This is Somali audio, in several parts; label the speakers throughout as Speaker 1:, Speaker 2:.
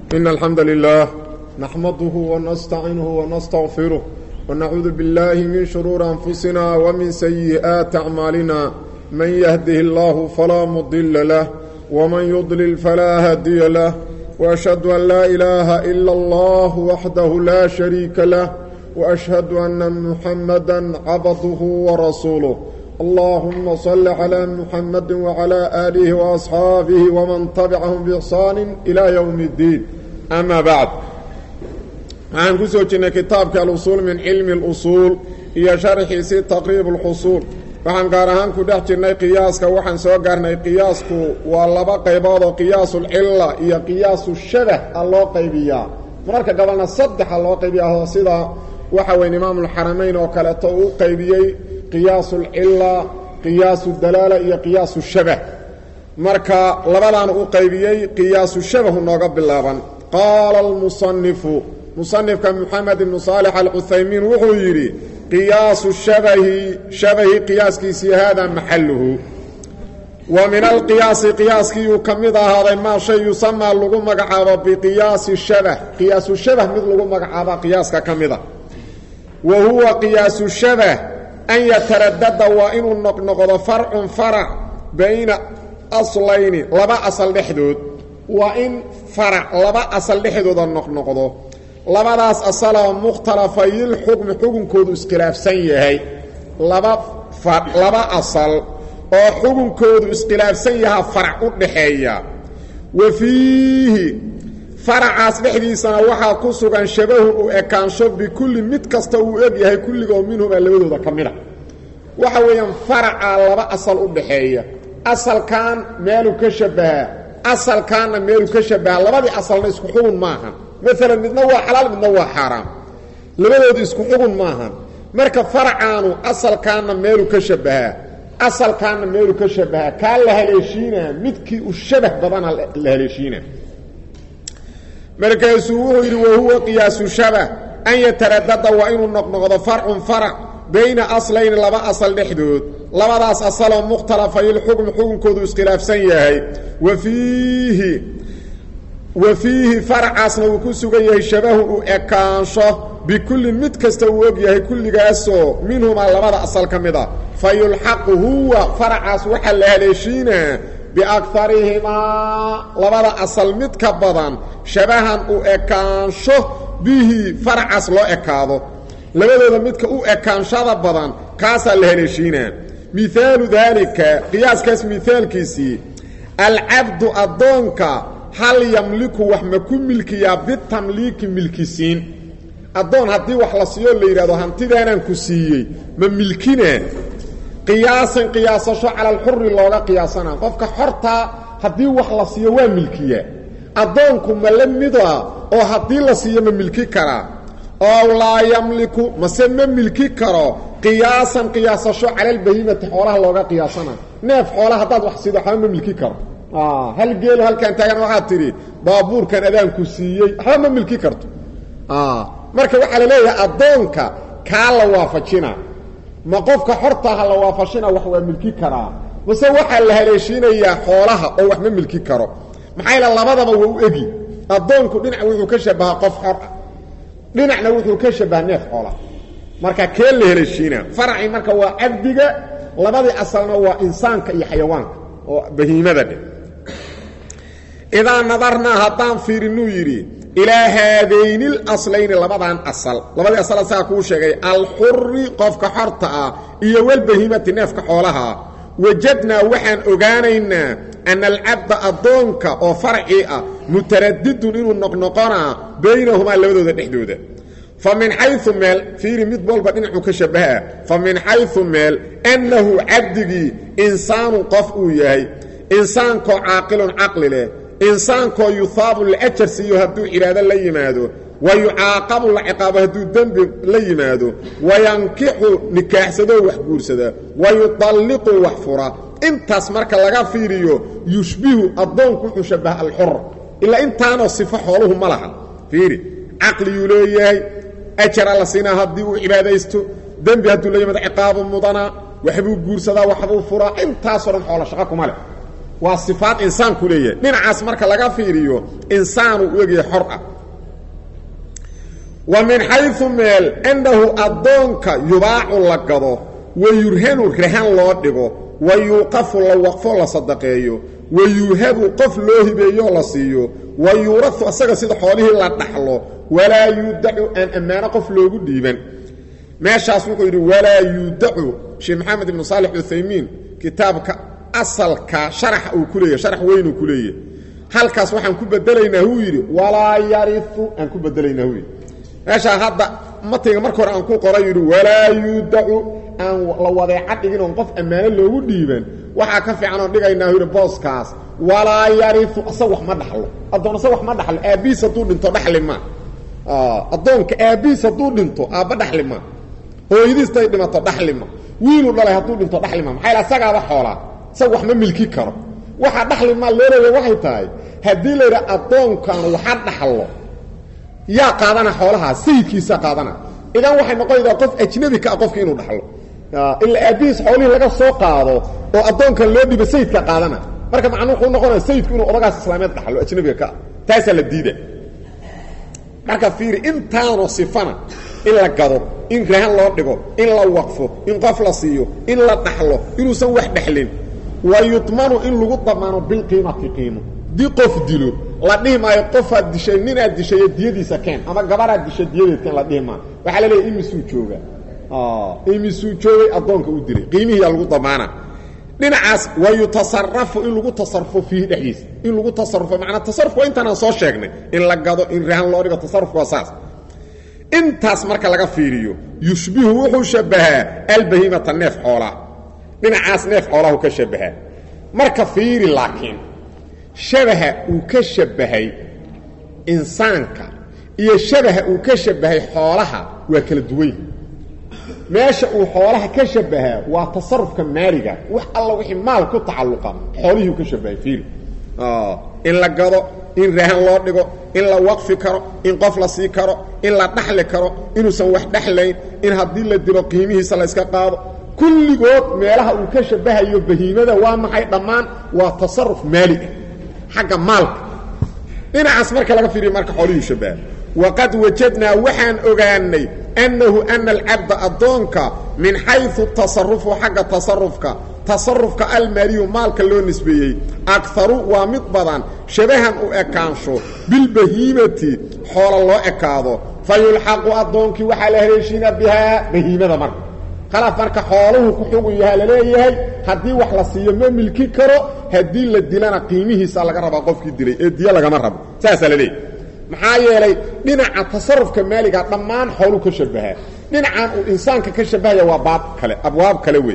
Speaker 1: إن الحمد لله نحمده ونستعينه ونستغفره ونعوذ بالله من شرور أنفسنا ومن سيئات أعمالنا من يهده الله فلا مضل له ومن يضلل فلا هادي له وأشهد أن لا إله إلا الله وحده لا شريك له وأشهد أن محمدا عبده ورسوله اللهم صل على محمد وعلى آله وأصحابه ومن تبعهم بإحسان إلى يوم الدين أما بعد waxaan ku soo jirnay kitaabka alusuul min cilmi اlusuul iyo sharxiisii taqriib اlxusuul waxaan gaar ahaan ku dhex jirnay qiyaaska waxaan soo gaarnay qiyaasku waa laba qaybood oo qiyaasulcila iyo qiyaasu shabah a loo qaybiyaa mararka gabalna saddexa loo qaybiyaa sida waxa weyn imaamulxaramayn oo kaleeto uu qaybiyey qiyaasulcila qiyaasu dalaala iyo qiyaasu shabah marka labadaana u qaybiyey qiyaasu shabahu nooga bilaaban qaala almusanifu musanifka moxamed ibnu saalix alcuthaymiin wuxuu yidhi qiyaasu shabahi shabahi qiyaaskiisii haadaa maxaluhu wa min alqiyaasi qiyaaskiiyuu ka mid ahaaday maa shay yusamaa lagu magacaabo biqiyaasi shabah qiyaasu shabah mid lagu magacaaba qiyaaska ka mida wa huwa qiyaasu shabah an yataradada waa inuu noqnoqdo farcun farac bayna aslayni laba asal dhexdood waa in farac laba asal dhexdooda noqnoqdo labadaas asaloo mukhtalafayilxukmi xukunkoodu iskhilaafsan yahay laba laba asal oo xukunkoodu iskhilaafsan yahaa farac u dhaxeeya wa fiihi faracaas dhexdiisana waxaa ku sugan shabahun u ekaansho bikulli mid kasta uu eg yahay kulligoo minhumaa labadooda ka mida waxa weeyaan faracaa laba asal u dhaxeeya asalkan meeluu ka shabahaa asalkaanna meeluu ka shabahaa labadii asalna isku xugun maahan maalan midna waa xalaal midna waa xaaraam labadoodu isku xugun maahan marka faracaanu asalkaanna meeluu ka shabahaa asalkaanna meeluu ka shabahaa kaa la haleeshiinaa midkii u shabah badana la haleeshiinaa markaasuu wuxuu yidhi wahuwa qiyaasu shabah an yataradada waa inuu noqnoqdo farcun farac bayna aslayni laba asal dhexdood labadaas asaloo mukhtalafayilxukm xukunkoodu iskhilaafsan yahay wa fiihi wa fiihi faracaasna uu ku sugan yahay shabahun u ekaansho bikullin mid kasta uu og yahay kulligaasoo minhumaa labada asal ka mid a fa yulxaqu huwa faracaas waxaa la haleeshiinaa biakarihimaa labada asal mid ka badan shabahan u ekaansho bihi faracaas loo ekaado labadooda midka u ekaanshada badan kaasaa la haleeshiinaa mihaalu daalika qiyaaskaas mihaalkiisii alcabdu addoonka hal yamliku wax ma ku milkiyaa bitamliiki milkisiin addoon haddii wax la siiyo la yidhahdo hantidaanaan ku siiyey ma milkinaa qiyaasan qiyaasasho cala alxuri looga qiyaasana qofka xortaa haddii wax la siiyo waa milkiyaa addoonku ma la mida oo haddii la siiyo ma milki karaa oo laa yamliku mase ma milki karo qiyaasan qiyaasasho cala albahimati xoolaha looga qiyaasana neef xoola haddaad wax siido waxba ma milki karo hal geelo halkaan taagan waxaad tidhi baabuurkan adaanku siiyey waxba ma milki karto marka waxaa la leeyahay addoonka kaa la waafajina ma qofka xortaaha la waafajina wax waa milki karaa mase waxaa la haleeshiinayaa xoolaha oo wax ma milki karo maxaa yaele labadaba waa u egi addoonku dhinac wuxuu ka shabahaa qof xor ah dhinacna wuxuu ka shabaha neef xoola marka kee la haleeshiinaa faracii marka waa cabdiga labadii asalna waa insaanka iyo xayawaanka oo bahiimada dheh idaa nadarnaa haddaan fiirinuu yidhi ilaa haadayni laslayni labadan asal labadii asal asagaa kuu sheegay alxuri qofka xorta ah iyo walbahimati neefka xoolaha wajadnaa waxaan ogaanaynaa ana alcabda addoonka oo farcii ah mutaradidun inuu noqnoqonaa baynahumaa labadooda dhexdooda fa min xayu meel fiiri mid walba dhinacuu ka shabahaa fa min xayu meel annahu cabdigii insaanu qof uu yahay insaankoo caaqilun caqli leh insaankoo yuhaabu la ajar siiyo hadduu cibaado la yimaado wa yucaaqabu la ciqaabo hadduu dembi la yimaado wayankixu nikaaxsadoo wax guursada wa yutalliqu wax fura intaas marka laga fiiriyo yushbihu addoonku wuxuu shabaha alxor ilaa intaanoo sifo xooluhu ma laha fiiri caqliyuu leeyahay ajara la siinaa haddii uu cibaadaysto dembi hadduu la yimaado ciqaabu mudanaa waxbuu guursadaa waxbuu furaa intaasoo dhan xoola shaqo kuma leh waa sifaad insaanku leeyahay dhinacaas marka laga fiiriyo insaanu u egyahay xor ah wa min xayu meel annahu addoonka yubaacu la gado wa yurhanu rahan loo dhigo wa yuuqafu la waqfo la sadaqeeyo wa yuuhabu qof loo hibeeyoo la siiyo wa yuurau asaga sida xoolihii la dhaxlo walaa yuudacu aan ammaano qof loogu dhiiban meeshaas wuxuu yidhi walaa yuudacu sheekh maxamed ibnu saalix uthaymiin kitaabka asalka sharaxa uu ku leeyahy sharax weynuu ku leeyahy halkaas waxaan ku bedelaynaa huu yidhi walaa yariu aan ku bedelaynaa huu yidhi meeshaa hadda matayga marka hore aan ku qoray yidhi walaa yuudacu aan la wadeeca dhigin oon qof ammaano loogu dhiiban waxaa ka fiican oon dhigaynaa yidhi booskaas walaa yariu asag wax ma dhaxlo addoon asag wax ma dhaxlo aabbihiis hadduu dhinto dhaxli ma addoonka aabbihiis hadduu dhinto aabba dhaxli ma hooyadiistay dhimato dhaxli ma wiiluu dhalay hadduu dhinto dhaxli ma maxaa asagaaba xoolaa isag wax ma milki karo waxa dhaxli maa loo leeya waxay tahay haddii la yidha addoonkan waxa dhaxlo yaa qaadana xoolahaa sayidkiisaa qaadana idan waxay noqonaysaa qof ajnabi ka ah qofki inuu dhaxlo ilaa aabbihiis xoolihii laga soo qaado oo addoonkan loo dhibo sayidka qaadana marka macnuu wuxuu noqonaya sayidku inuu odagaas islaameed dhaxlo ajnabiga ka ah taasaa la diida marka fiiri intaanoo sifana in la gado in rahan loo dhigo in la waqfo in qof la siiyo in la dhaxlo inuusan wax dhexlin wa yudmanu in lagu damaano bilqiimati qiimo dii qof dilo la dhihi maayo qofaad dishay ninaad dishayo diyadiisa keen ama gabaraad dishay diyadeed keen la dhihi maayo waxaa la leeyahy imisuu jooga imisuu joogay addoonka u dilay qiimihiiyaa lagu damaana dhinacaas wa yutasarafu in lagu tasarufo fiihi dhexdiisa in lagu tasarufo macnaa tasarufku waa intaanaan soo sheegnay in la gado in rahan loo dhigo tasarufku waa saas intaas marka laga fiiriyo yushbihu wuxuu shabbahaa albahimata neef xoolaa dhinacaas neef xoolahu ka shabbahaa marka fiiri laakiin shabaha uu ka shabbahay insaanka iyo shabaha uu ka shabbahay xoolaha waa kala duwan yihi meesha uu xoolaha ka shabbahaa waa tasarufka maaliga wax alla wixii maal ku tacalluqa xoolihii uu ka shabbahay fiiri in la gado in rahan loo dhigo in la waqfi karo in qof la sii karo in la dhaxli karo inuusan wax dhexlayn in haddii la dilo qiimihiisa la yska qaado kulligood meelaha uu ka shabbahayo bahiimada waa maxay dhammaan waa tasaruf maali ah xagga maalka dhinacaas marka laga fiiriyo marka xoolihii shabbaha waqad wajadnaa waxaan ogaanay annahu ana alcabda addoonka min xayu tasarufu xagga tasarufka tasarufka almaaliyu maalka loo nisbeeyey akaru waa mid badan shabahan u ekaansho bilbahiimati xoola loo ekaado fa yulxaqu addoonkii waxaa la haleeshiina bihaa bahiimada marka khalaaf marka xooluhu ku xugun yahaa laleeyahay haddii wax la siiyo ma milki karo haddii la dilana qiimihiisa laga rabaa qofkii dilay ee diyo lagama rabo saasaa la leeyahy maxaa yeelay dhinaca tasarufka maaliga dhammaan xooluu ka shabahaa dhinacan uu insaanka ka shabahaya waa baab kale abwaab kale wey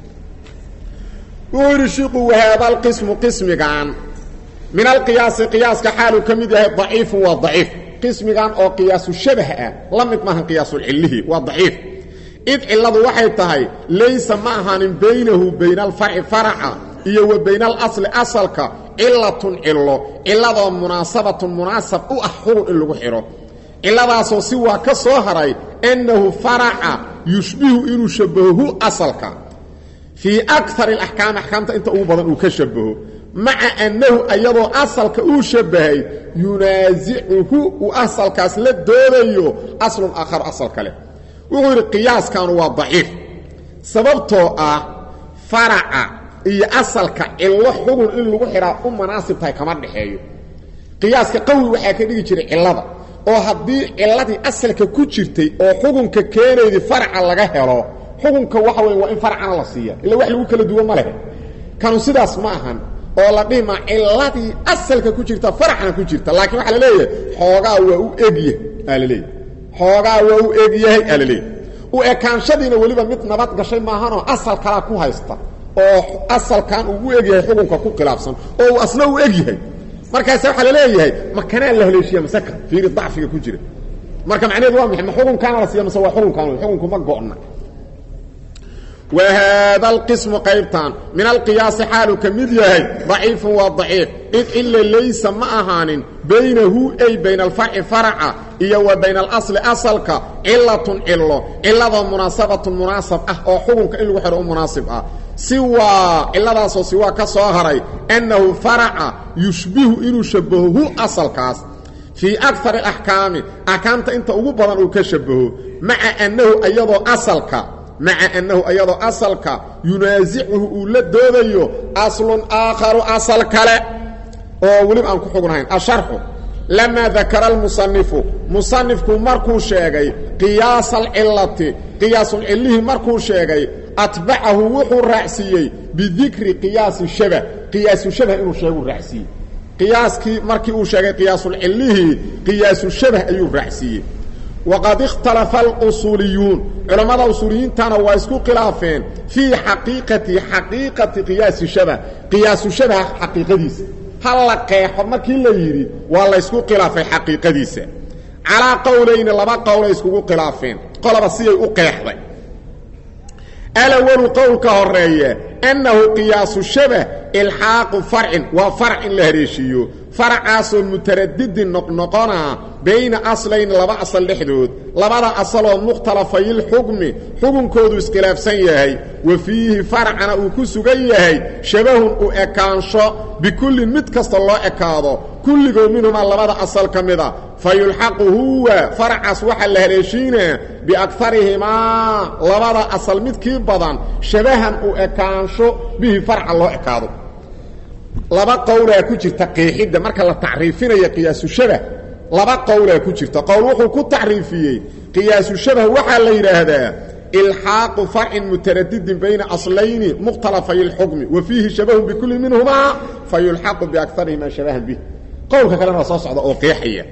Speaker 1: wuxuu yidhi shiiku wahaada alqismu qismigan min alqiyaasi qiyaaska xaaluu ka mid yahay daciifun waa daciif qismigan oo qiyaasu shabah ah la mid maahan qiyaasulcillihi waa daciif id cilladu waxay tahay laysa ma ahaanin baynahu bayna alfarci faraca iyo wa bayna alasli asalka cilatun cillo cilladoo munaasabatun munaasab u ah xurun in lagu xidho cilladaasoo si waa ka soo haray annahu faraca yushbihu inuu shabbahohu asalka fii akar alaxkaam axkaamta inta ugu badan uu ka shabbaho maca annahu ayadoo asalka uu shabbahay yunaasicuhu uu asalkaas la doodayo aslun aakhar asal kale wuxuu yidhi qiyaaskanu waa daciif sababtoo ah faraca iyo asalka cillo xugun in lagu xidhaa u manaasib tahay kama dhexeeyo qiyaaska qawi waxaa ka dhigi jiray cillada oo haddii cilladii asalka ku jirtay oo xugunka keenaydii faraca laga helo xukunka waxa weya waa in faracana la siiya illa wax lagu kala duwan ma leh kanu sidaas ma ahan oo la dhihi maa cilladii asalka ku jirta faracna ku jirta laakiin waxaa la leeyahay xoogaa waa u egya aa la leeyahy xoogaa waa u egyahay aa la leeyahy u ekaanshadiina weliba mid nabad gashay maahanoo asal kalaa ku haysta oo asalkan uu u egyahay xukunka ku khilaafsan oo uu asna u egyahay markaase waxaa la leeyahay makanaa la haleeshiya maseka fiiri dacfiga ku jira marka macnaheedu waa maxay ma xukunkaana la siiya mase waa xukunkaan xukunku ma go'na وhada الqisم qaybtan min alqiyaasi xaalu ka mid yahay ضaciifu waa ضaciif id cila laysa ma ahaanin baynahu ay bayna alfarci farca iyo wa bayna alasli asalka cilatun cilo ciladoo munaasabatun munaasab ah oo xukunka in lagu xidho u munaasib ah siwaa ciladaasoo siwaa ka soo haray annahu faraca yushbihu inuu shabaho hu asalkaas fii akar alaxkaami axkaamta inta ugu badan uu ka shabaho maca annahu ayadoo asalka maca annahu ayadoo asalka yunaasicuhu uu la doodayo aslun aakharu asal kale oo weliba aan ku xugnahayn asharxu lamaa dakara almusanifu musanifku markuu sheegay qiyaasa alcilati qiyaasulcillihii markuu sheegay atbacahu wuxuu raacsiiyey bidikri qiyaasi shabah qiyaasu shabah inuu sheegu raacsiiyey qiyaaskii markii uu sheegay qiyaasulcillihii qiyaasu shabah ayuu raacsiiyey waqad ikhtalafa alusuuliyuun culammada usuuliyiintana waa isku khilaafeen fii xaqiiqati xaqiiqati qiyaasi shabah qiyaasu shabaha xaqiiqadiisa ha la qeexo markii la yidhi waa laysku khilaafay xaqiiqadiisa calaa qowlayni laba qowlay iskugu khilaafeen qolaba siyay u qeexday alawalu qowlka horeeye annahu qiyaasu shabah ilxaaqu farcin waa farac in la haleeshiiyo faracaasoo mutaradidin noqnoqonaa bayna aslayn laba asal dhexdood labada asaloo mukhtalafayilxukmi xukunkoodu iskhilaafsan yahay wa fiihi faracana uu ku sugan yahay shabahun u ekaansho bikullin mid kasta loo ekaado kulligoo minhumaa labada asal ka mida fa yulxaqu huwa faracaas waxaa la haleeshiinaa biakarihimaa labada asal midkii badan shabahan u ekaansho bihi farca loo ekaado laba qowlaa ku jirta qeexidda marka la tacriifinaya qiyaasu shabah laba qowlaa ku jirta qowl wuxuu ku tacriifiyey qiyaasu shabah waxaa la yidhaahdaa ilxaaqu farcin mutaradidin bayna aslayni mukhtalafay اlxukmi wa fiihi shabahun bikulli minhumaa fa yulxaqu biakarihimaa shabahan bih qowlka kalena waa soo socda oo qeexaya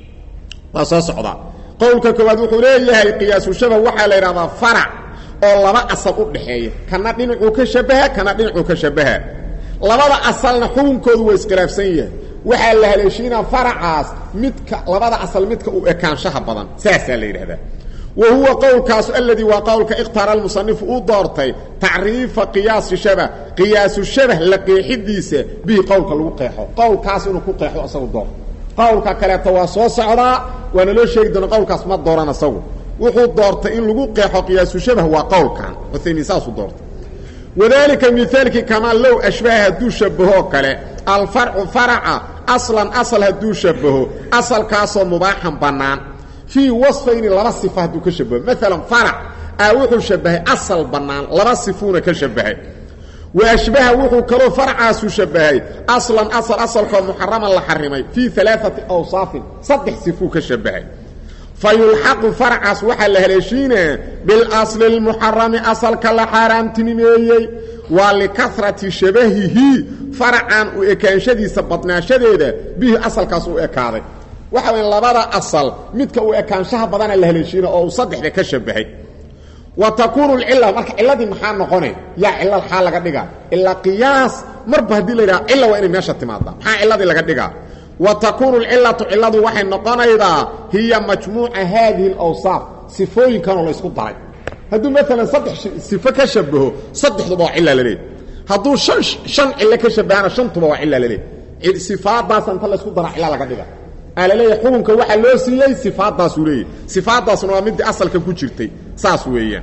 Speaker 1: waa soo socda qowlka koowaad wuxuu leeyahay qiyaasu shabah waxaa la yidhahdaa farac oo laba asal u dhaxeeya kana dhinacuu ka shabaha kana dhinacuu ka shabaha labada asalna xukunkoodu waa iskhilaafsan yahay waxaa la haleeshiinaa faracaas midka labada asal midka uu ekaanshaha badan saasaa la yidhahdaa wa huwa qowlkaasu aladii waa qowlka ikhtaara almusanifu uu doortay tacriifa qiyaasi shabah qiyaasu shabah la qeexidiisa bihi qowlka lagu qeexo qowlkaas inuu ku qeexo isagu door qowlka kaleeto waa soo socdaa waana loo sheegi doona qowlkaas ma dooran isagu wuxuu doortay in lagu qeexo qiyaasu shabah waa qowlkan uthaymiin saasuu doortay wadaalika mihaalkii kamaa low ashbaha hadduu shabbahoo kale alfarcu faraca aslan asal hadduu shabaho asalkaasoo mubaaxan bannaan fii wasfayni laba sifa hadduu ka shabaho maalan farac aa wuxuu shabahay asal bannaan laba sifuuna ka shabahay wa ashbaha wuxuu kaloo farcaasu shabahay aslan asal asalkoo muxaraman la xarimay fii alaaati awsaafin saddex sifuu ka shabahay fa yulxaqu farcaas waxaa la haleeshiinaa bilasli lmuxarami asalka la xaaraamtinimeeyey waa likarati shabahihi faracan u ekaanshadiisa badnaashadeeda bihi asalkaas u ekaaday waxa waya labada asal midka uu ekaanshaha badana la haleeshiina oo uu saddexda ka shabahay wa takuunu lcila marka ciladii maxaa noqonay yaa cila xaa laga dhigaa ilaa qiyaas marba haddii la yidhaha cila waa inay meesha timaada maxaa ciladii laga dhigaa wa takuunu lcilatu ciladu waxay noqonaydaa hiya majmuuca haadihi alawsaaf sifooyinkanoo la ysku daray hadduu maalan saddex sifo ka shabaho saddexduba waa cila laleeyahy hadduu an shan cilo ka shabahana shantuba waa cila laleeyahy sifaadaasa inta laysku dara cila laga dhiga aa laleeyahay xukunka waxaa loo siiyey sifaadaasuu leeyahy sifaadaasna waa midii asalka ku jirtay saas weeyaan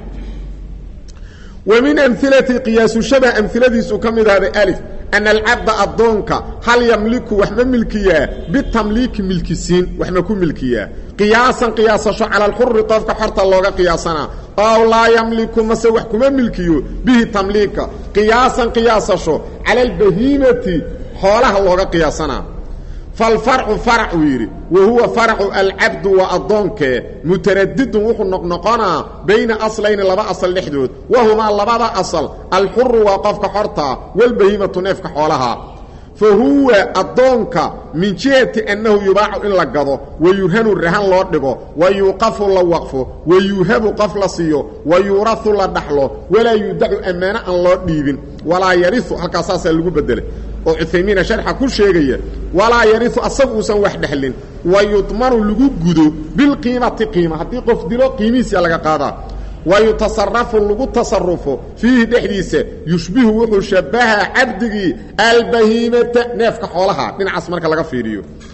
Speaker 1: wa min amilati qiyaasu shabah amiladiisu ka mid ahday alif ana alcabda addoonka hal yamliku wax ma milkiyaa bitamliiki milkisiin wax ma ku milkiyaa qiyaasan qiyaasasho cala alxuri qofka xorta looga qiyaasanaa ow laa yamliku mase wax kuma milkiyo bihi tamliika qiyaasan qiyaasasho cala albahiimati xoolaha looga qiyaasanaa falfarcu farac uu yidhi wa huwa faracu alcabdu waa addoonkee mutaradidun wuxuu noqnoqonaa bayna aslayni laba asal dhexdood wahumaa labada asal alxuru waa qofka xortaa walbahiimatu neefka xoolaha fa huwa addoonka min jihati annahu yubaacu in la gado wa yurhanu rahan loo dhigo wa yuuqafu la waqfo wa yuuhabu qof la siiyo wa yuurahu la dhaxlo walaa yudacu ammaano aan loo dhiibin walaa yariu halkaas saasaa lagu bedelay oo cuthaymiina sharxa ku sheegaya walaa yariu asagu uusan wax dhexlin wa yudmanu lagu gudo bilqiimati qiima haddii qof dilo qiimihiisia laga qaadaa wa yutasarafu lagu tasarufo fiihi dhexdiisa yushbihu wuxuu shabahaa cabdigii albahiimata neefka xoolaha dhinacaas marka laga fiiriyo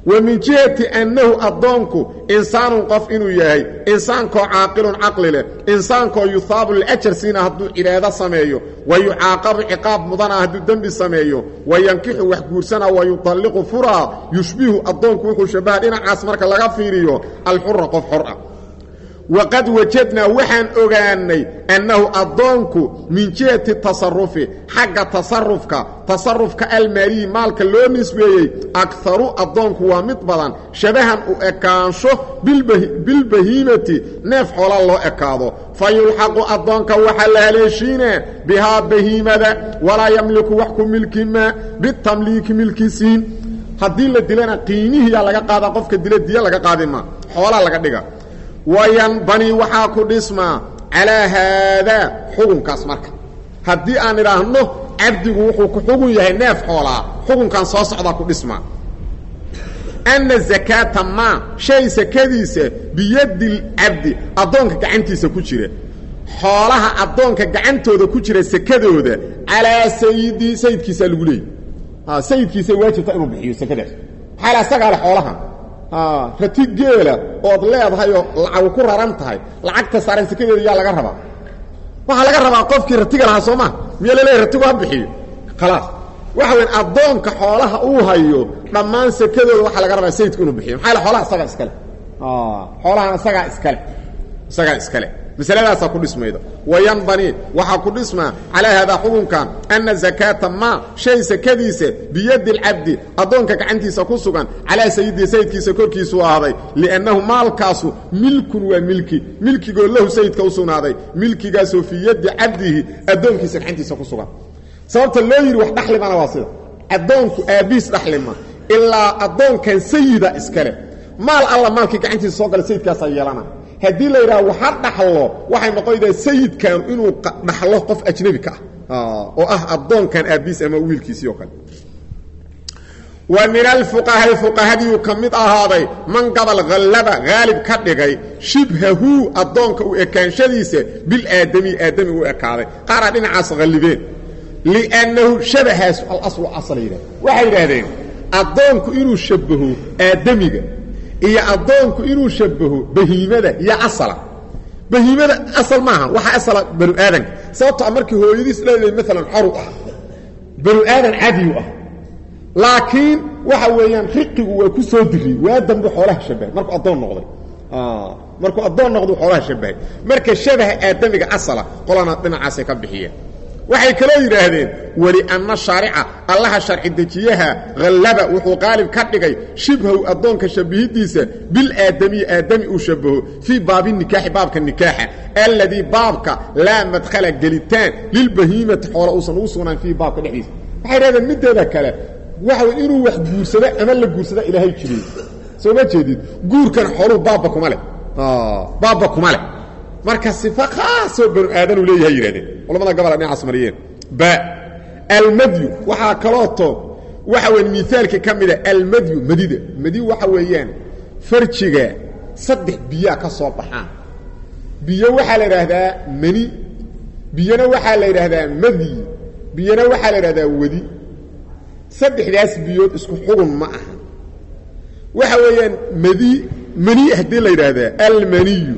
Speaker 1: wa min jihati annahu addoonku insaanun qof inuu yahay insaankoo caaqilun caqli leh insaankoo yuhaabu liajar siina hadduu cibaado sameeyo wa yucaaqabu ciqaab mudana hadduu dembi sameeyo wa yankixu wax guursana wa yutalliqu furaa yushbihu addoonku wuxuu shabaha dhinacaas marka laga fiiriyo alxura qof xor ah waqad wajadnaa waxaan ogaanay annahu addoonku min jihati tasarufi xagga tasarufka tasarufka almaaliyi maalka loo nisbeeyey akaru addoonku waa mid badan shabahan u ekaansho bilbahiimati neef xoola loo ekaado fa yulxaqu addoonka waxaa la haleeshiinaa bihaa bahiimada walaa yamliku wax ku milkimaa bitamliiki milkisiin haddii la dilana qiimihiyaa laga qaadaa qofka dila diya laga qaadima xoolaa laga dhiga wayanbani waxaa ku dhismaa calaa haadaa xukunkaas marka haddii aan idhaahno cabdigu wuxuu ku xugun yahay neef xoolaa xukunkan soo socdaa ku dhismaa anna zakaata maa shay sakadiisa biyadi lcabdi addoonka gacantiisa ku jira xoolaha addoonka gacantooda ku jira sakadooda calaa sayidii sayidkiisaa lagu leeyay sayidkiisay waajibta inuu bixiyo sakadaas maxaa la asagaa le xoolaha rati geela ood leedahay oo lacagu ku raran tahay lacagta saaran sekadeeda yaa laga rabaa waxaa laga rabaa qofkii ratiga lahaa soo maa miya laleeyahy ratigu ha bixiyo khalaas waxa weyn addoonka xoolaha uu hayo dhammaan sekadooda waxaa laga rabaa sayidku inuu bixiyo maxaa xoolaha isagaa iskale xoolahan isagaa iskale isagaa iskale masaladaasaa ku dhismayda wayanbani waxaa ku dhismaa calaa haadaa xukunkan anna zakaata maa shay sakadiisa biyadi lcabdi addoonka gacantiisa ku sugan calaa sayidii sayidkiisa korkiisuu ahaaday liannahu maalkaasu milkun waa milki milkigoo lahu sayidka u sugnaaday milkigaasoo fii yaddi cabdihi addoonkiisa gacantiisa ku sugan sababta loo yidhi wax dhaxlimana waa sida addoonku aabbihiis dhaxlima ilaa addoonkan sayida iskale maal alla maalkii gacantiisa soo gala sayidkaasaa yeelana haddii la yidhaha waxa dhaxlo waxay noqonaydaa sayidkan inuu dhaxlo qof ajnebi ka ah oo ah addoonkan aabbiis ama wiilkiisii oo kale wa min alfuqahaai fuqahadiiu ka mid ahaaday man gabal hallaba haalib ka dhigay shibhahu addoonka u ekaanshadiisa bilaadami aadami u ekaaday qaaraa dhinacaas hallibeen liannahu shabahaas alaslu asal yidhah waxay yidhaahdeen addoonku inuu shabaho aadamiga iyo addoonku inuu shabaho bahiimada iyo asala bahiimada asal maaha waxa asala banu aadanka sababto markii hooyadiis leedahay maalan xoru ah banu aadan cadiyu ah laakiin waxa weeyaan riqigu waa ku soo diriyey waa dambu xoolaha shabahay markuu addoon noqday markuu addoon noqdu xoolaha shabahay marka shabaha aadamiga asala qolana dhinacaasay ka bixiyeen waxay kaloo yidhaahdeen welianna shaarica allaha sharci dejiyaha hallaba wuxuu qaalib ka dhigay shibhaw addoonka shabihidiisa bilaadamiyi aadami uu shabaho fii baabi nikaaxi baabka nikaaxa alladii baabka laa madkhala gelitaan lilbahiimati xoola uusan ugu sugnaan fiihi baabka dhexdiisa waxay yidhahdeen middeeda kale waxa wey inuu wax guursado ama la guursada ilaahay jiriyey soo ma jeedid guurkan xooluhu baabba kuma leh baabba kuma leh marka sifa khaasoo banu aadanuu leeyahay yidhahdeen culamada gabola dhinacaas mariyeen ba almadyu waxaa kalooto waxa weya miaalka ka mida almadyu madida madi waxa weeyaan farjiga saddex biyaa ka soo baxaan biyo waxaa la idhaahdaa mani biyona waxaa la yidhaahdaa madyi biyona waxaa la idhahdaa wadi saddexdaas biyood isku xugun ma aha waxa weeyaan madi mani haddii la yidhaahdaa almaniyu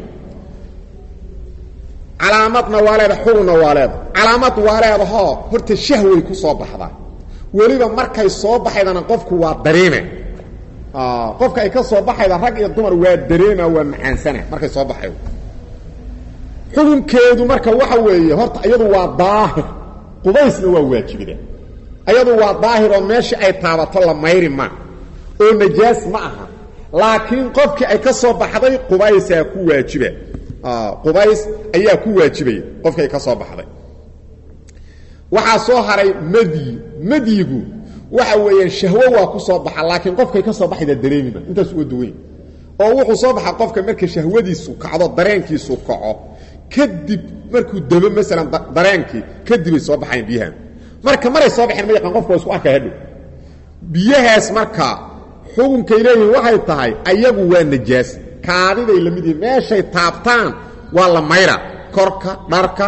Speaker 1: calaamadna waa leeda xugunna waa leeda calaamad waa leedahoo horta shahway ku soo baxdaa weliba markay soo baxaydana qofku waa dareema qofka ay ka soo baxayda rag iyo dumar waa dareema waa macaansana markay soo baxaydo xukunkeedu marka waxa weeye horta iyadu waa daahir qubaysna waa waajibida iyadu waa daahir oo meeshii ay taabato la mayri ma oo najaas ma aha laakiin qofkii ay ka soo baxday qubaysaa ku waajiba qubays ayaa ku waajibaya qofkay ka soo baxday waxaa soo haray madyi madyigu waxa weeyaan shahwo waa ku soo baxa laakiin qofkay ka soo baxayda dareemima intaas uga duwan oo wuxuu soo baxa qofka marka shahwadiisu kacdo dareenkiisu kaco kadib markuu dabo maalan dareenkii kadibay soo baxayan biyahan marka maray soo baxeen ma yaqaan qofka waa isku arka hadhow biyahaas marka xukunkay leeyihin waxay tahay ayagu waa najaas kaadiday la mid yihin meeshay taabtaan waa la mayra korka dharka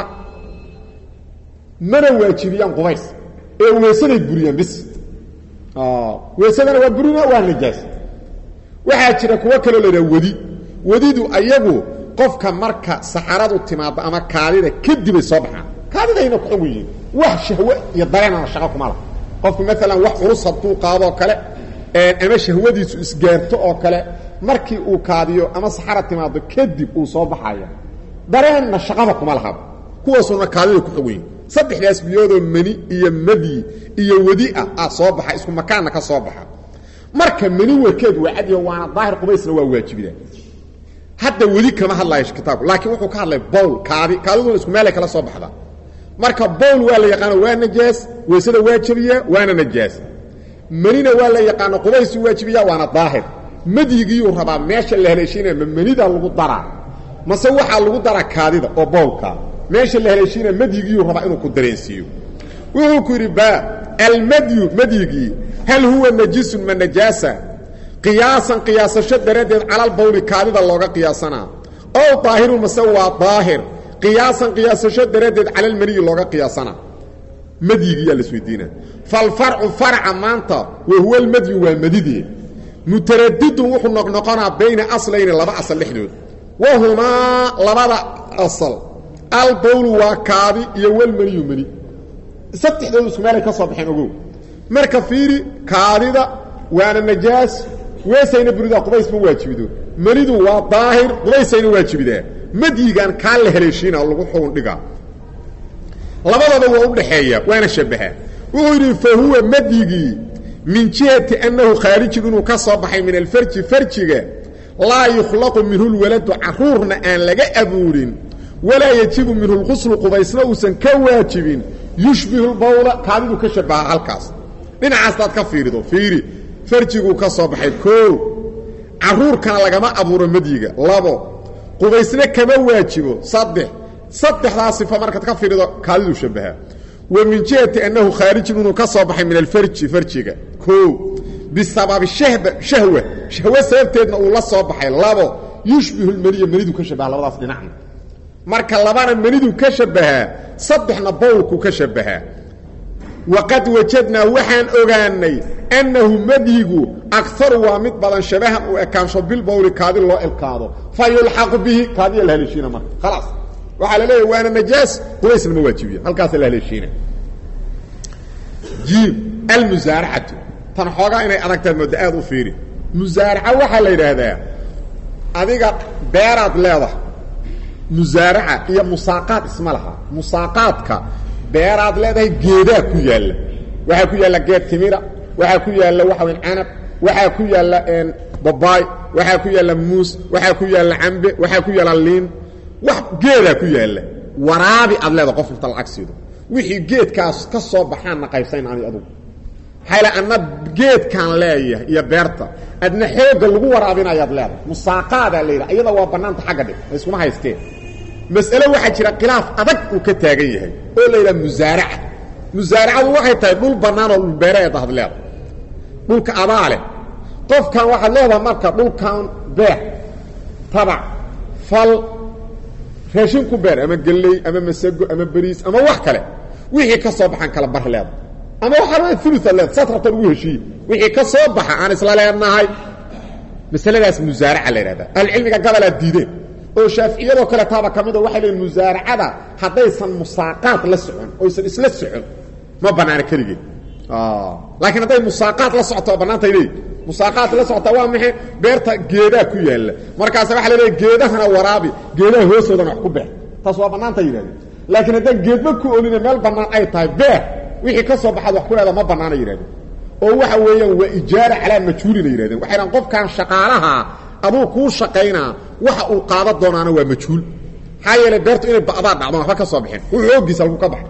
Speaker 1: mana waajibiyaan qubays ee weesaday buriyaan bis weesadana waa burina waa najaas waxaa jira kuwo kaloo laydhaha wedi wedidu ayagu qofka marka saxaradu timaado ama kaadida kadibay soo baxaan kaadidayna ku xog yihiin wax shahwe iyo dareenana shaqo kuma laha qofku maalan wax culus hadduu qaadoo kale ama shahwadiisu isgaarto oo kale markii uu kaadiyo ama saxara timaado kadib uu soo baxaya dareenna shaqaba kuma lahaba kuwaasuna kaadida ku xog yihin saddexdaas biyoodoo meni iyo madyi iyo wedi ah ah soo baxa isku makaanna ka soo baxa marka meni warkeed waa cadiyo waana daahir qubaysna waa waajibida hadda wedi kama hadlayo kitaabku laakiin wuxuu ka hadlay bowl kaadi kaadiduna isku meelay kala soo baxdaa marka bowl waa la yaqaano waa najaas weysada waa jebiyaa waana najaas menina waa la yaqaano qubaysu waajibiya waana daahir madyigiyuu rabaa meesha la haleeshiinaya ma menida lagu daraa mase waxaa lagu daraa kaadida oo bowlka meesha la haleeshiinaya madyigiyuu rabaa inuu ku dareensiiyo wuxuu ku yidhi ba almadyu madyigii hal huwa najisun ma najaasa qiyaasan qiyaasasho daraaddeed calalbawli kaadida looga qiyaasanaa ow daahirun mase waa daahir qiyaasan qiyaasasho daraaddeed calalmaniyi looga qiyaasanaa madyigiyaa lasweydiina falfarcu farca maanta wa huwa almadyu waa madidee mutaradidun wuxuu noqnoqonaa bayna aslayni laba asal dhexdood wahumaa labada asal albawlu waa kaadi iyo walmaniyu mani saddexdoodu isku meelay ka soo baxeen ogow marka fiiri kaadida waana najaas weesayna buridaa qubays ma waajibido manidu waa daahir qubaysayna waajibidaa madyigan kaa la haleeshiina lagu xugun dhigaa labadaba waa u dhaxeeya waana shabaha wuxuu yidhi fa huwa madyigii min jihati annahu khaarijun inuu ka soo baxay min alfarji farjiga laa yukhlaqu minhu lwaladu caruurna aan laga abuurin walaa yajibu minhu lquslu qubaysna uusan ka waajibin yushbihu lbawla kaadidu ka shabaha halkaas dhinacaastaad ka fiirido fiiri farjiguu ka soo baxay koo caruurkana lagama abuuro madyiga labo qubaysna kama waajibo saddex saddexdaa sifa markaad ka fiirido kaadiduu shabaha wa min jihati annahu khaarijun inuu ka soo baxay min alfarji farjiga koo bisababi shahba shahwa shahwe sababteedna uu la soo baxay labo yushbihu lmaniya manidu ka shabaha labadaas dhinacna marka labana manidu ka shabahaa saddexna bowlku ka shabahaa waqad wajadnaa waxaan ogaanay annahu madyigu akaru waa mid badan shabahan uu ekaansho bilbowli kaadi loo elkaado fa yulxaqu bihi kaadiya la haleeshiina marka khalaas waxaa la leeyahy waana najaas qubaysna ma waajibiya halkaasa la haleeshiina jiim almusaaracatu tan xoogaa inay adagtaad mooda aad u fiiri musaaraca waxaa la yidhaahdaa adiga beeraad leedahay musaaraca iyo musaaqaad isma laha musaaqaadka beeraad leedahay geedaa ku yaalla waxaa ku yaalla geed timira waxaa ku yaalla waxa weyn canab waxaa ku yaalla babaay waxaa ku yaalla muus waxaa ku yaalla cambe waxaa ku yaalla liin wax geedaa ku yaalla waraabi aad leedahay qof inta lacag siido wixii geedkaas ka soo baxaanna qaybsayn ani adugu maxaa la anna geedkaan leeyahay iyo beerta adna xoogga lagu waraabinayaad leedahay musaaqaadaa la yidhaha iyada waa bannaanta xagga dhig ay iskuma haysteen mas'ale waxaa jira khilaaf adag uu ka taagan yahay oo la yidhaha musaaraca musaaracadu waxay tahay dhul bannaan oo dhulbeereed ahad leedahay dhulka adaa leh qofkan waxaad leedahay marka dhulkan beer tabac fal raashin ku beer ama gelley ama masago ama beriis ama wax kale wixii ka soo baxaan kala bar leeda ama waxaa ula uluaad leeda saad rabta lagu heshiiye wixii ka soo baxa aan isla leenahay masaladaas musaaraca la yidhahda ahlucilmiga gabalaa diideen oo shaaficiyadoo kale taaba ka mida waxay leeyiin musaaracada haddaysan musaaqaad la socon oysan isla socon ma bannaana keligeed laakiin hadday musaaqaad la socoto oo bannaantay leeyi musaaqaad la socota waa maxay beerta geedaa ku yaalla markaasa waxa la leeya geedahana waraabi geedaha hoostoodana wax ku beer taas waa bannaanta yidhahdeen laakiin haddaan geedma ku olina meel bannaan ay tahay beer wixii ka soo baxaad wax ku leeda ma bannaana yidhahdeen oo waxa weeyaan waa ijaara calaa majhuulina yidhahdeen waxay dhahan qofkan shaqaalaha aduu kuu shaqaynaa waxa uu qaada doonaana waa majhuul maxaa yeelay beertu inay ba'daa dhacdon waxba ka soo bixin wuu xooggiisa lagu ka baxay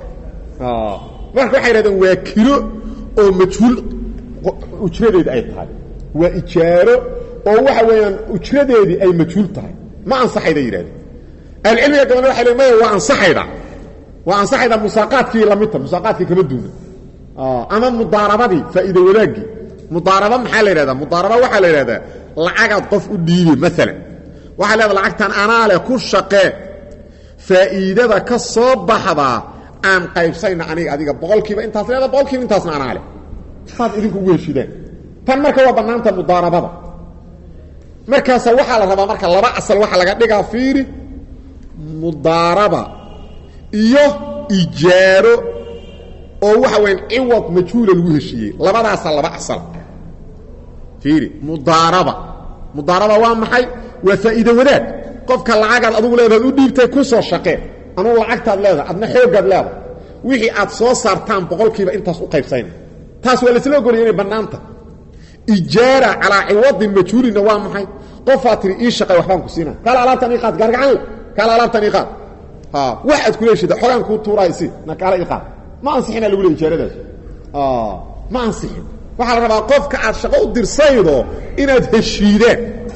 Speaker 1: marka waxay yidhahdeen waa kilo oo majhuul ujradeedi ay tahay waa ijaaro oo waxa weeyaan ujradeedii ay majhuul tahay ma ansaxayda yidhahdeen ahlucilmiga gabana waxay le maya waa ansaxayda waa ansaxayda musaaqaadkii lamidta musaaqaadkii kama duuna ama mudaarabadii faa'iida wanaaggii mudaaraba maxaa la yidhahdaa mudaaraba waxaa la yidhahdaa lacagaad qof u dhiibi maalan waxaa leedaa lacagtan anaa leh ku shaqee faa'iidada ka soo baxdaa aan qaybsayna aniga adiga boqolkiiba intaas leeda boqolkiiba intaasna anaa leh saad idinku ugu heshideen tan marka waa bannaanta mudaarabada markaasa waxaa la rabaa marka laba asal waxaa laga dhigaa fiiri mudaaraba iyo ijaaro oo waxa weyan ciwad majhuula lagu heshiiyey labadaasaa laba asal fiiri mudaaraba mudaaraba waa maxay waa faa'iido wadaag qofka lacagaad adugu leedaad u dhiibtay ku soo shaqee anugu lacagtaad leedahay adna xooggaad leedahay wixii aad soo saartaan boqolkiiba intaas u qaybsayna taas waa laisla ogolaya inay bannaanta ijaara calaa ciwadin majhuulina waa maxay qofaad tihi ii shaqay waxbaan ku siina kaala alaabtan ii qaad gaargacan le kaala alaabtan ii qaad wax aad kula heshida xogaan kuu tuuraay si na kaala ii qaad ma ansixina lagu leey ijaaradaas ma ansixin waxaa la rabaa qofka aad shaqo u dirsaydo inaad heshiideen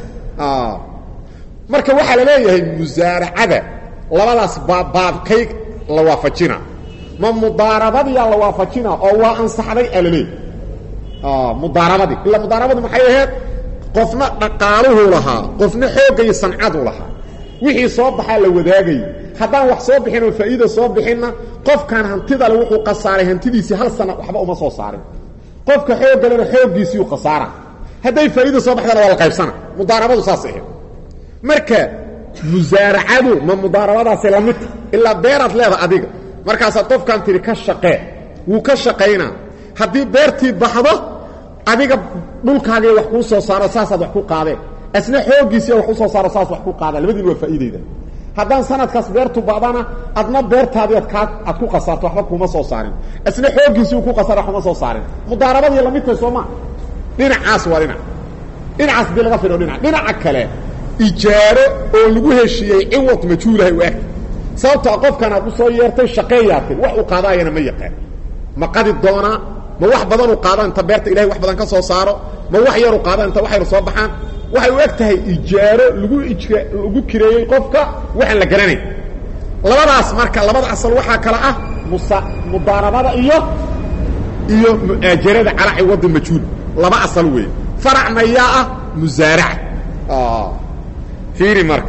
Speaker 1: marka waxaa la leeyahay musaaracada labadaas baabbaabkay la waafajina ma mudaarabadiyaa la waafajina oo waa ansaxday aa laleeyahy mudaarabadii ila mudaarabadu maxay ahayd qofna dhaqaaluhu lahaa qofna xoogga iyo sancadu lahaa wixii soo baxaa la wadaagay haddaan wax soo bixin oo faa'iida soo bixinna qofkan hantida le wuxuu khasaaray hantidiisii hal sana waxba uma soo saarin qofka xooggalena xooggiisiiu khasaara hadday faa'iida soo baxdana waa la qaybsana mudaarabadu saas ahayd marka musaaracadu ma mudaarabadaasi la midta ilaa beeraad leeda adiga markaasaad qofkan tidhi ka shaqee wuu ka shaqaynaa haddii beertii baxdo adiga dhulkaagii wax kuu soo saaro saasaad wax ku qaadeen asna xooggiisiiya wax u soo saaro saas wax ku qaadaan labadiin waa faa'iidayda haddaan sanadkaas beertu ba'dana adna beertaadii ad kaa aad ku qasaarto waxba kuma soo saarin asna xooggiisii uu ku qasaara wax kuma soo saarin mudaarabadii la midtahay soo maa dhinacaas waa dhinac dhinacaas hadii laga fidho dhinac dhinaca kale ijaaro oo lagu heshiiyey ciwad majhuulahay u eg sababtoo qofkan aad u soo yeertay shaqeeyaatay wax uu qaadaayana ma yaqaan ma qadi doonaa ma wax badanuu qaadaan inta beerta ilahay wax badan ka soo saaro ma wax yaru qaadaan inta wax yar soo baxaan waxay u eg tahay ijaaro lagu ijra lagu kireeyey qofka waxaan la garanayn labadaas marka labada asal waxaa kale ah musa mudaarabada iyo iyo mu'aajarada calaa ciwadin majhuul laba asal weeye faracna yaa ah musaaraca fiiri marka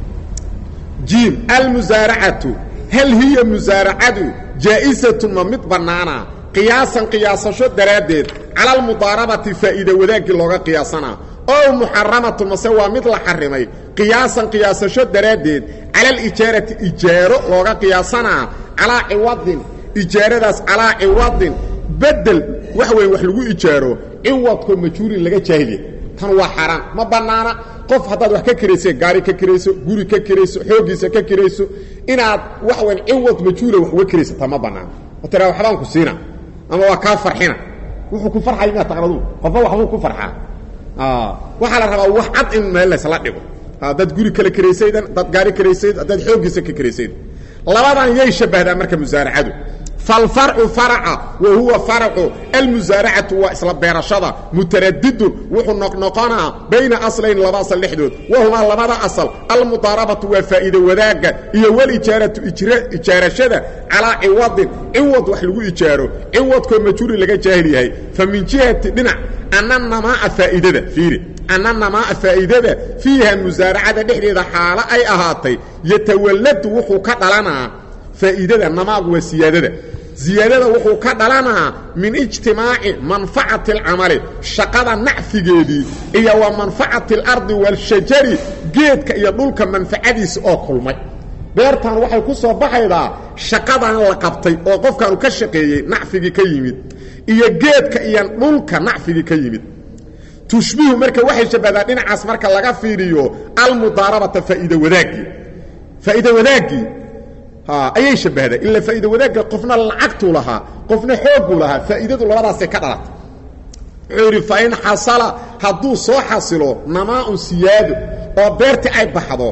Speaker 1: jiim almusaaracatu hal hiya musaaracadu jaa'isatun ma mid bannaana qiyaasan qiyaasasho daraaddeed cala almudaarabati faa'iida wadaaggii looga qiyaasanaa ow muxaramatun mase waa mid la xarimay qiyaasan qiyaasasho daraaddeed cala alijaarati ijaaro looga qiyaasanaa calaa ciwadin ijaaradaas calaa ciwadin bedel wax weyn wax lagu ijaaro ciwadkoo majhuulin laga jaahilya tan waa xaaraan ma bannaana qof haddaad wax ka kirayse gaari ka kirayso guri ka kirayso xooggiisa ka kirayso inaad wax weyn ciwad majhuula wax uga kiraysataa ma bannaana oo tiraa waxbaan ku siina ama waa kaa farxina wuxuu ku farxay miyaa taqnadu qofba waxbuu ku farxaa waxaa la rabaa wax cad in meel laysla dhigo haddaad guri kale kiraysaydan haddaad gaari kiraysayd haddaad xooggiisa ka kiraysayd labadan yay shabbahdaa marka musaaracadu falfarcu faraca wa huwa faracu almusaaracatu waa isla beerashada mutaradidun wuxuu noqnoqonaa bayna aslayn laba asal dhexdood wahumaa labada asal almudaarabatu waa faa'iide wadaagga iyo walijaaratu ijaarashada calaa ciwadin ciwad wax lagu ijaaro ciwadkoo majhuuli laga jaahil yahay fa min jihati dhinac ana namaaa faa'iidada fiiri ana namaaa faa'iidada fiiha musaaracada dhexdeeda xaalo ay ahaatay yatawalladu wuxuu ka dhalanaa faa'iidada namaagu waa siyaadada ziyaadada wuxuu ka dhalanaa min ijtimaaci manfacati alcamali shaqada nacfigeedii iyo wa manfacati alardi waalshajari geedka iyo dhulka manfacadiisa oo kulmay beertan waxay ku soo baxaydaa shaqadan la qabtay oo qofkaanu ka shaqeeyey nacfigii ka yimid iyo geedka iyo dhulka nacfigii ka yimid tushbihu marka waxay shabbahdaa dhinacaas marka laga fiiriyo almudaarabata faa'iida wadaaggii faa'iida wadaaggii ayay shabbahdaa ila faa'iida wadaagga qofna lacagtuu lahaa qofna xoogguu lahaa faa'iidadu labadaasay ka dhalatay wuxuu yidhi fa in xasala hadduu soo xasilo namaa-un siyaado oo beertii ay baxdo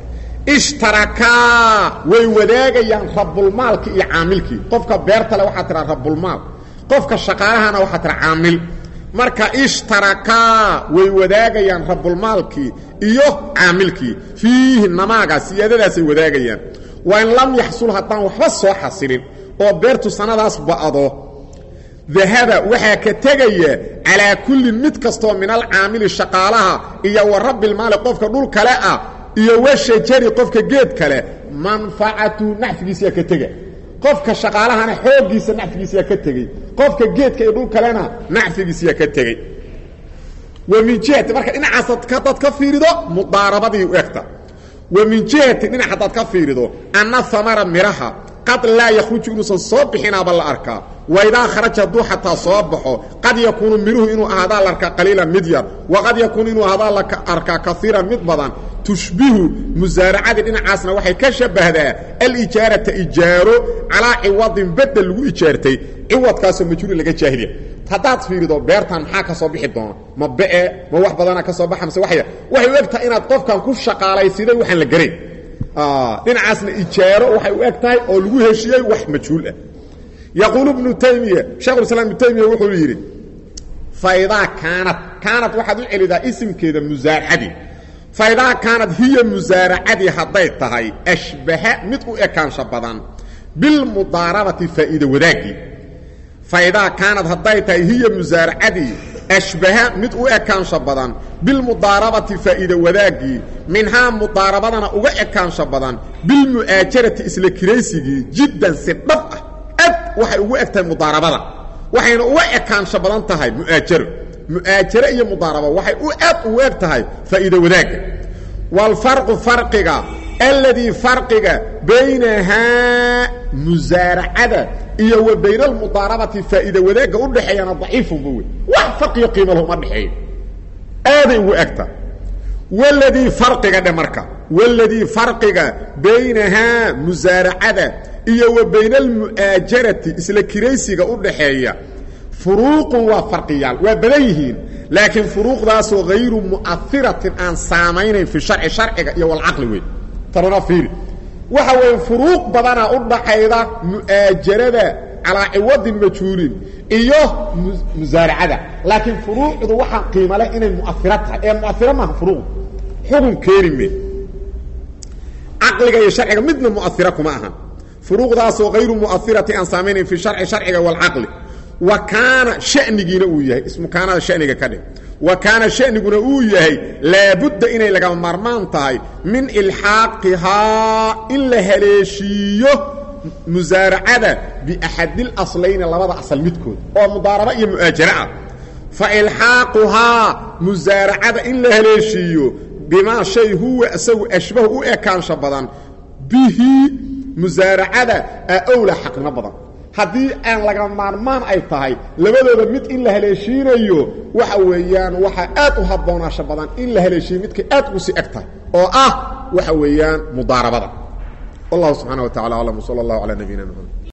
Speaker 1: ishtarakaa way wadaagayaan rabulmaalkii iyo caamilkii qofka beerta le waxaa tiraa rabulmaal qofka shaqaalahana waxaa tira caamil marka ishtarakaa way wadaagayaan rabulmaalkii iyo caamilkii fiihi namaaga siyaadadaasay wadaagayaan waa in lam yaxsul haddaan waxba soo xasilin oo beertu sannadaas ba'do dahaba waxaa ka tegaya calaa kullin mid kastoo min alcaamili shaqaalaha iyo wa rabbilmaali qofka dhul kale ah iyo washajari qofka geed kale manfacatu nacfigiisayaa ka tega qofka shaqaalahana xooggiisa nacfigiisayaa ka tegey qofka geedka iyo dhul kalena nacfigiisayaa ka tegey wa min jihati marka dhinacaas hadaad ka fiirido mudaarabadii u egta wa min jihati dhinac hadaad ka fiirido anna hamara miraha qad laa yakhruju inuusan soo bixinaaba la arkaa waidaa kharaja hadduu xataa soo baxo qad yakuunu miruhu inuu ahaadaa la arkaa qaliilan mid yar waqad yakuunu inuu ahaadaa la arkaa kaiiran mid badan tushbihu musaaracadii dhinacaasna waxay ka shabahdaa alijaarata ijaaro calaa ciwadin bedel lagu ijaartay ciwadkaasoo majhuuli laga jaahiliya haddaad fiirido beertan maxaa ka soo bixi doona ma be ma wax badana ka soo baxa mase waya waxay u eg tahay inaad qofkan ku shaqaalaysiday waxaan la garayn dhinacaasna ijaaro waxay u eg tahay oo lagu heshiyey wax majhuul ah yaquulu ibnu taymiya shekhulislaam ibnu taymiya wuxuu yidhi faidaa kaanad kaanad waxaad u celidaa isimkeeda musaaracadii faidaa kaanad hiya musaaracadii hadday tahay ashbaha mid u ekaansha badan bilmudaarabati faa'iida wadaaggii faidaa kaanad hadday tahay hiya musaaracadii ashbaha mid u ekaansha badan bilmudaarabati faa'iida wadaaggii minhaa mudaarabadana uga ekaansha badan bilmu'aajarati isla kiraysigii jiddan si dhab ah ad waxay ugu eg tahay mudaarabada waxayna uga ekaansha badan tahay mu'aajaro mu'aajare iyo mudaaraba waxay u aad ugu eg tahay faa'iida wadaagga waalfarqu farqiga alladii farqiga baynahaa musaaracada iyo wa bayna almudaarabati faa'iida wadaagga u dhexeeyana daciifunba wey wax farqiyo qiimo lahu ma dhexeeyo aaday ugu egta waladii farqiga dhe marka waladii farqiga baynahaa musaaracada iyo wa bayna almu'aajarati isla kiraysiga u dhaxeeya furuuqun waa farqiyaal waa badan yihiin laakiin furuuqdaasoo hayru mu'ahiratin aan saamaynayn fi sharci sharciga iyo walcaqli wey tanana fiiri waxa weeye furuuq badanaa u dhaxayda mu'aajarada calaa ciwadin majhuulin iyo musaaracada laakiin furuucdu waxaa qiima leh inay mu'ahiro tahay ee mu'ahiro maaha furuuqdu xukun keeni me caqliga iyo sharciga midna mu'ahiro kuma ahan furuuqdaasoo hayru mu'ahirati aan saamaynayn fi sharci sharciga walcaqli wa kaana shanigiina uu yahay ismu kaanada shaniga ka dhig wa kaana shaniguna uu yahay laabudda inay lagama maarmaan tahay min ilxaaqihaa in la haleeshiiyo musaaracada biaxadilaslayni labada asal midkood oo mudaaraba iyo mu'aajare ah fa ilxaaquhaa musaaracada in la haleeshiiyo bimaa shay huwa isagu ashbahu u ekaansha badan bihi musaaracada a owla xaqnimo badan haddii aan laga maarmaan ay tahay labadooda mid in la haleeshiinayo waxa weeyaan waxaa aad u habboonaasho badan in la haleeshiiyo midkay aad ugu sii eg tahay oo ah waxa weeyaan mudaarabada wallahu subxana wa tacala aclam wsala allahu calaa nabiyina mxamed